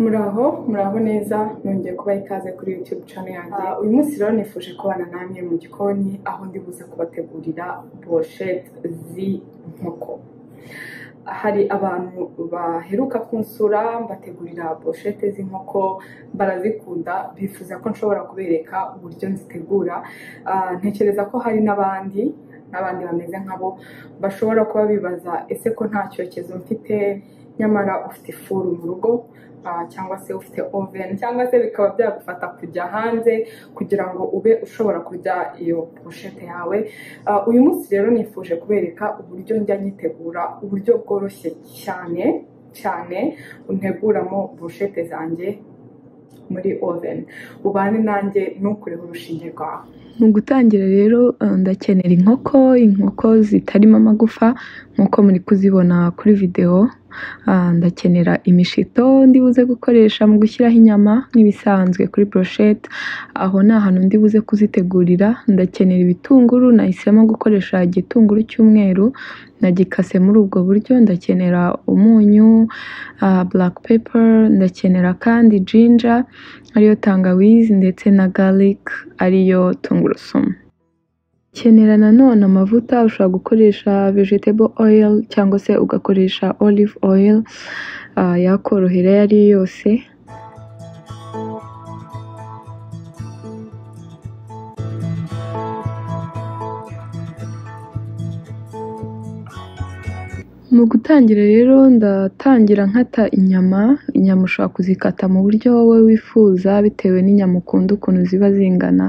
muraho muraho neza nongeye kubaha ikaze kuri youtube channel yanjye uyu munsi rero nifuje kubana namwe mu gikoni aho ndi buze kubategurira brochette z'inkoko hari abantu baheruka kunsura mbategurira brochette z'inkoko barazikunda bifuza ko nshobora kubereka uburyo nzitegura Ah, ntekereza ko hari n'abandi n'abandi bameze nkabo bashobora kuba bibaza ese ko nta cyokezo mfite nyamara ufite ifuru mu rugo ah, cyangwa se ufite oven cyangwa se bikaba byagufata kujya hanze kugira ngo ube ushobora kurya iyo poshete yawe Ah, uyu munsi rero nifuje kubereka uburyo njya nyitegura uburyo bworoshye cyane cyane nteguramo burushete zanjye muri oven ubane nanjye ntukureho urushinge rwawe mu gutangira rero eh, ndakenera inkoko inkoko zitarimo amagufa nk'uko muri kuzibona kuri videwo Ah, ndakenera imishito ndibuze gukoresha mu gushyiraho inyama nk'ibisanzwe kuri brochette aho ni ahantu ndibuze kuzitegurira ndakenera ibitunguru nahisemo gukoresha igitunguru cy'umweru nagikase muri ubwo buryo ndakenera umunyu ah, black pepper ndakenera kandi ginger ariyo tangawizi ndetse na garlic ariyo tungurusumu kenera nanone amavuta ushobora gukoresha vegetable oil cyangwa se ugakoresha olive oil ah, yakorohera ayo ariyo yose mu gutangira rero ndatangira nkata inyama inyama ushobora kuzikata mu buryo wowe wifuza bitewe n'inyama ukunda ukuntu ziba zingana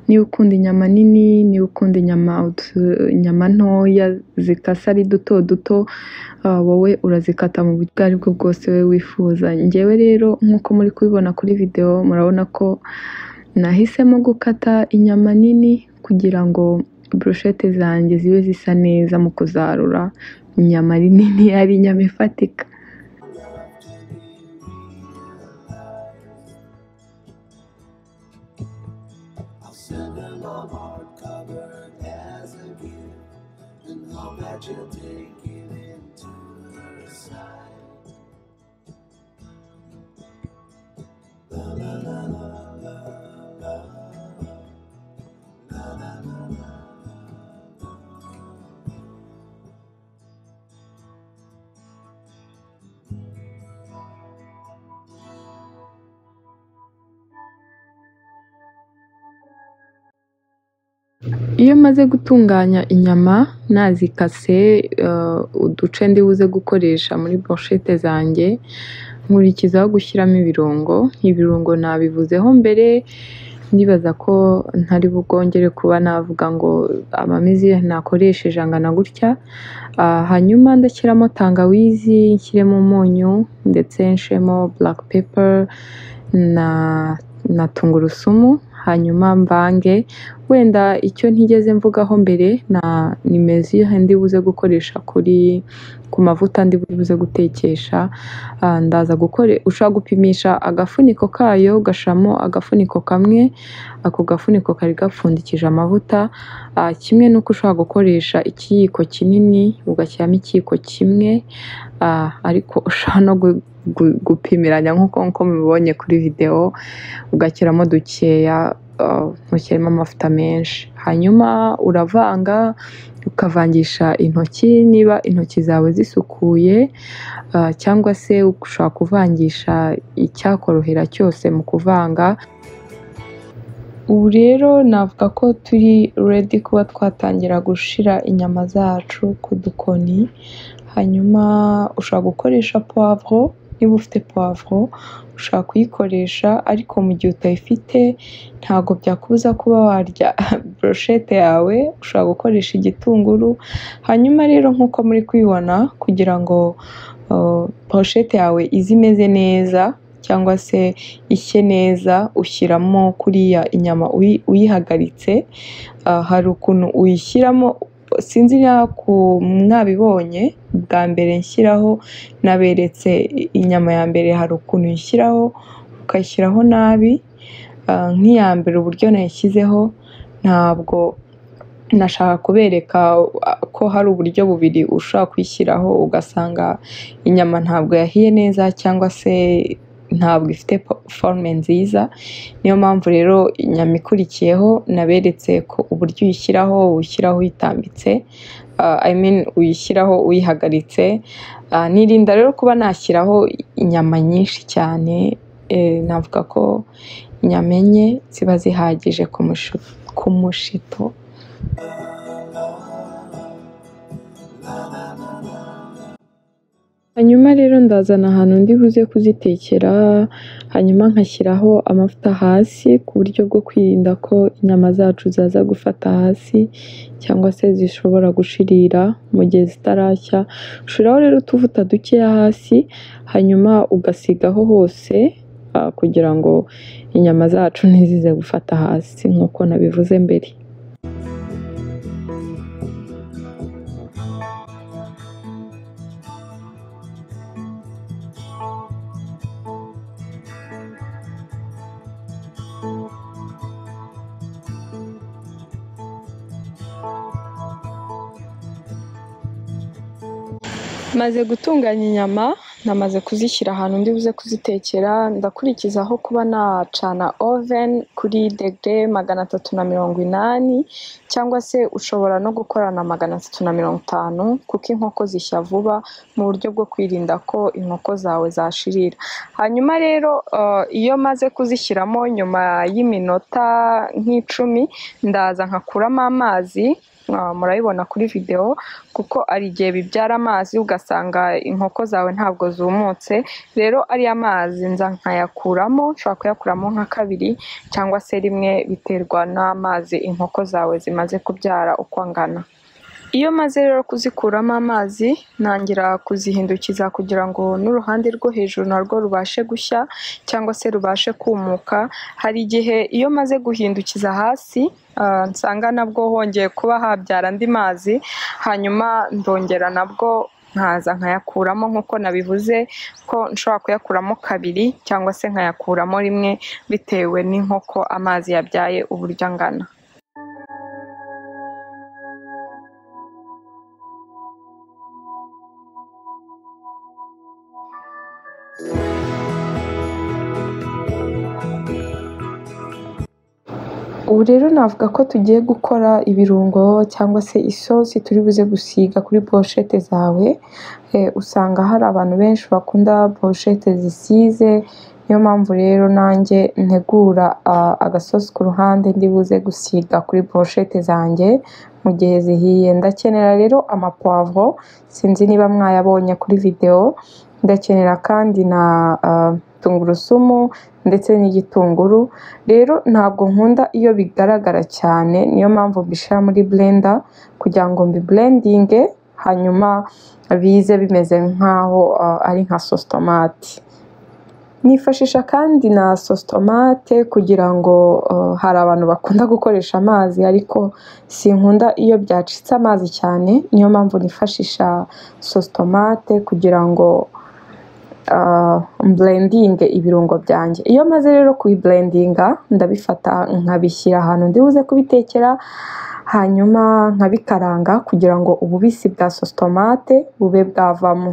niba ukunda inyama nini niba ukunda inyama utu- inyama ntoya zikase ari duto duto ah, wowe urazikata mu buryo ubwo ari bwo bwose wowe wifuza ngewe rero nk'uko muri kubibona kuri videwo murabona ko nahisemo gukata inyama nini kugira ngo brochette zanjye zibe zisa neza mu kuzarura inyama ari nini ari inyama ifatika I'll send her my heart covered as a gift, and I'll bet she'll take it into her side. iyo maze gutunganya inyama nazikase eh, uduce ndibuze gukoresha muri brochette zanjye nkurikizaho gushyiramo ibirungo ibirungo nabivuzeho mbere ndibaza ko ntari bugongere kuba navuga ngo amamizi nakoresheje angana gutya Ah, hanyuma ndashyiramo tangawizi nshyiremo umunyu ndetse nshiremo black pepper na na tungurusumu hanyuma mvange wenda icyo ntigeze mvugaho mbere na nimero ndi buze gukoresha kuri ku mavuta ndi buze gutekesha Ah, ndaza gukore ushobora gupimisha agafuniko kayo ugashyiramo agafuniko kamwe ako gafuniko kari gapfundikije amavuta Ah, kimwe n'uko ushobora gukoresha ikiyiko kinini ugashyiramo ikiyiko kimwe Ah, ariko ushobora no gu- gu- gupimiranya nk'uko nk'uko mubibonye kuri videwo ugashyiramo dukeya ah, ntushyiremo amavuta menshi hanyuma uravanga ukavangisha intoki niba intoki zawe zisukuye ah, cyangwa se ushobora kuvangisha icyakorohera cyose mu kuvanga ubu rero navuga ko turi redi kuba twatangira gushira inyama zacu ku dukoni hanyuma ushobora gukoresha puwavuro niba ufite puwavuro ushobora kuyikoresha ariko mu gihe utayifite ntabwo byakubuza kuba warya brochette yawe ushobora gukoresha igitunguru hanyuma rero nk'uko muri kubibona kugira ngo uh, brochette yawe ize imeze neza cyangwa se ishye neza ushyiramo kuriya inyama uyi- uyihagaritse Ah, hari ukuntu uyishyiramo sinzi niba ku- mwabibonye bwa mbere nshyiraho naberetse i- inyama ya mbere hari ukuntu uyishyiraho ukayishyiraho nabi Ah, nk'iya mbere uburyo nayishyizeho ntabwo nashaka kubereka ah, ko hari uburyo bubiri ushobora kuyishyiraho ugasanga inyama ntabwo yahiye neza cyangwa se ntabwo ifite po- forume nziza niyo mpamvu rero inyama ikurikiyeho naberetse ko uburyo uyishyiraho uyishyiraho uyitambitse ah, I mean uyishyiraho uyihagaritse Ah, nirinda rero kuba nashyiraho inyama nyinshi cyane eh, navuga ko inyama enye ziba zihagije ku mushu- ku mushito hanyuma rero ndazana ahantu ndi buze kuzitekera hanyuma nkashyiraho amavuta hasi ku buryo bwo kwirinda ko inyama zacu zaza gufata hasi cyangwa se zishobora gushirira mu gihe zitarashya ushiraho rero utuvuta dukeya hasi hanyuma ugasigaho hose ah, kugira ngo inyama zacu ntizize gufata hasi nk'uko nabivuze mbere maze gutunganya inyama namaze kuzishyira ahantu ndi buze kuzitekera ndakurikizaho kuba nacana oven kuri degere magana atatu na mirongo inani cyangwa se ushobora no gukorana magana atatu na mirongo itanu kuko inkoko zishya vuba mu buryo bwo kwirinda ko inkoko zawe zashirira hanyuma rero eh, iyo maze kuzishyiramo nyuma y'iminota nk'icumi ndaza nkakuramo amazi ah, murabibona kuri videwo kuko ari igihe bibyara amazi ugasanga inkoko zawe ntabwo zumutse rero ariya mazi nza nkayakuramo ushobora kuyakuramo nka kabiri cyangwa se rimwe biterwa n'amazi inkoko zawe zimaze kubyara uko angana iyo maze rero kuzikuramo amazi ntangira kuzihindukiza kugira ngo n'uruhande rwo hejuru narwo rubashe gushya cyangwa se rubashe kumuka hari igihe iyo maze guhindukiza hasi ah, nsanga nabwo hongeye kuba habyara andi mazi hanyuma ndongera nabwo nkaza nkayakuramo nk'uko nabivuze ko nshobora kuyakuramo kabiri cyangwa se nkayakuramo rimwe bitewe n'inkoko amazi yabyaye uburyo angana ubu rero navuga ko tugiye gukora ibirungo cyangwa se isosi turi buze gusiga kuri poshete zawe Eh, usanga hari abantu benshi bakunda poshete zisize niyo mpamvu rero nanjye ntegura ah, agasosi ku ruhande ndi buze gusiga kuri poshete zanjye mu gihe zihiye ndakenera rero amapavuro sinzi niba mwayabonye kuri videwo ndakenera kandi na ah, tungurusumu ndetse n'igitunguru rero ntabwo nkunda iyo bigaragara cyane niyo mpamvu mbishyira muri blender kugira ngo mbiburendinge hanyuma bize bimeze nk'aho ah, ari nka sositomati nifashisha kandi na sositomate kugira ngo ah, hari abantu bakunda gukoresha amazi ariko sinkunda iyo byacitse amazi cyane niyo mpamvu nifashisha sositomate kugira ngo mburendinge ibirungo byanjye iyo maze rero kuyiburendinga ndabifata nkabishyira ahantu ndi buze kubitekera hanyuma nkabikaranga kugira ngo ububisi bwa sositomate bube bwavamo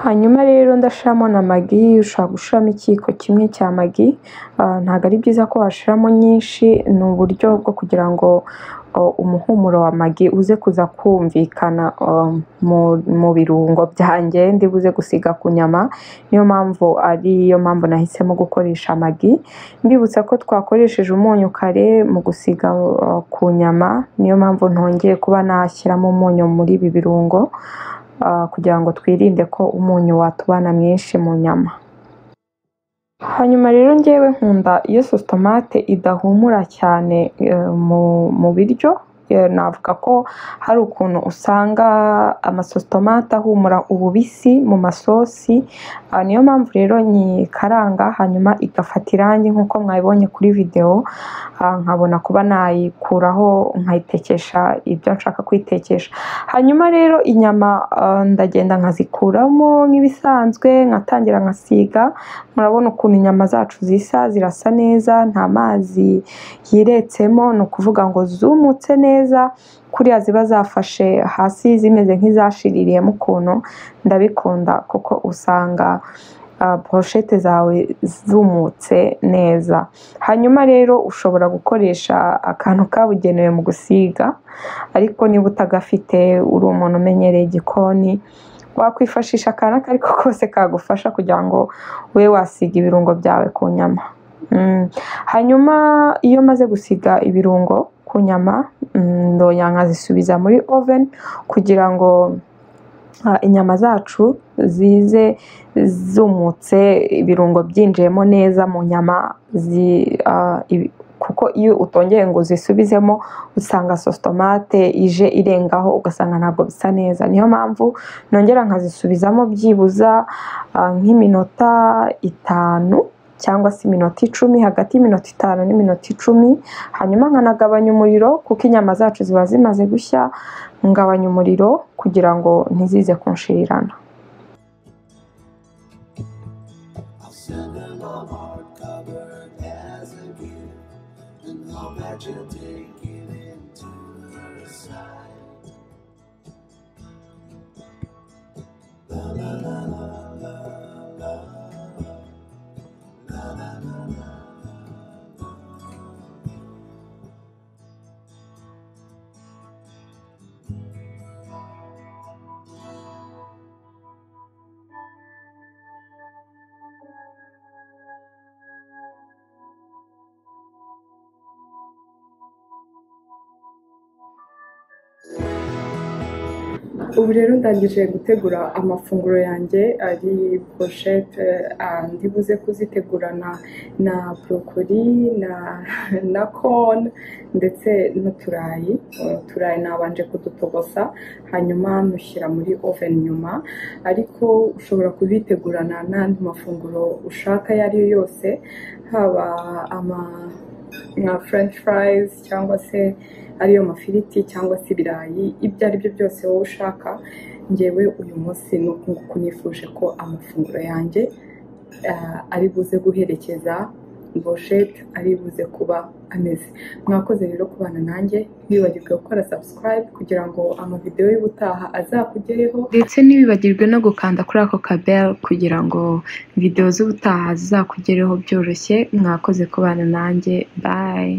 hanyuma rero ndashiramo na magi ushobora gushiramo ikiyiko kimwe cya magi Ah, ntabwo ari byiza ko washiramo nyinshi ni uburyo bwo kugira ngo oh, umuhumuro wa magi uze kuza kumvikana oh, mu- mu birungo byanjye ndi buze gusiga ku nyama niyo mpamvu ariyo mpamvu nahisemo gukoresha magi mbibutsa ko twakoresheje umunyu kare mu gusiga oh, ku nyama niyo mpamvu ntongeye kuba nashyiramo umunyu muri ibi birungo ah, kugira ngo twirinde ko umunyu watubana mwinshi mu nyama hanyuma rero ngewe nkunda iyo sositomate idahumura cyane eh, mu mu biryo eh, navuga ko hari ukuntu usanga amasositomate ahumura ububisi mu masosi Ah, niyo mpamvu rero nyikaranga hanyuma igafata irangi nk'uko mwabibonye kuri videwo Ah, nkabona kuba nayikuraho nkayitekesha ibyo nshaka kuyitekesha hanyuma rero inyama ah, ndagenda nkazikuramo nk'ibisanzwe nkatangira nkasiga murabona ukuntu inyama zacu zisa zirasa neza nta mazi yiretsemo ni ukuvuga ngo zumutse neza kuriya ziba zafashe hasi zimeze nk'izashiririyemo ukuntu ndabikunda kuko usanga ah, brochette zawe zumutse neza hanyuma rero ushobora gukoresha akantu kabugenewe mu gusiga ariko niba utagafite uri umuntu umenyereye igikoni wakwifashisha akantu ako ari ko kose kagufasha kugira ngo ube wasiga ibirungo byawe ku nyama Mm. hanyuma iyo maze gusiga ibirungo ku nyama mm, ndoya nkazisubiza muri oven kugira ngo ah, inyama zacu zize zumutse ibirungo byinjiyemo neza mu nyama zi, ah, ibi- kuko iyo utongeye ngo uzisubizemo usanga sositomate ije irengaho ugasanga ntabwo bisa neza niyo mpamvu nongera nkazisubizamo byibuza ah, nk'iminota itanu cyangwa se iminota icumi hagati y'iminota itanu n'iminota icumi hanyuma nkanagabanya umuriro kuko inyama zacu ziba zimaze gushya ngabanya umuriro kugira ngo ntizize kunshirirana I'll send her my heart covered as a gift, and I'll bet she'll take it into her side. ubu rero ndangije gutegura amafunguro yanjye ari brochette ah, ndibuze kuzitegura na na brokoli na na corn ndetse n'uturayi Eh, uturayi nabanje kudutogosa hanyuma nushyira muri oven nyuma ariko ushobora kubitegurana n'andi mafunguro ushaka ayo ari yo yose haba ama nka french fries cyangwa se ariyo mafiriti cyangwa se ibirayi ibyo ari byo byose wowe ushaka ngewe uyu munsi ni uku nguku nifuje ko amafunguro yanjye ah, ari buze guherekeza boshete ari buze kuba ameze mwakoze rero kubana nanjye ntiwibagirwe gukora subscribe kugira ngo amavidewo y'ubutaha azakugereho ndetse ntibibagirwe no gukanda kuri ako kabel kugira ngo videwo z'ubutaha zizakugereho byoroshye mwakoze kubana nanjye bayi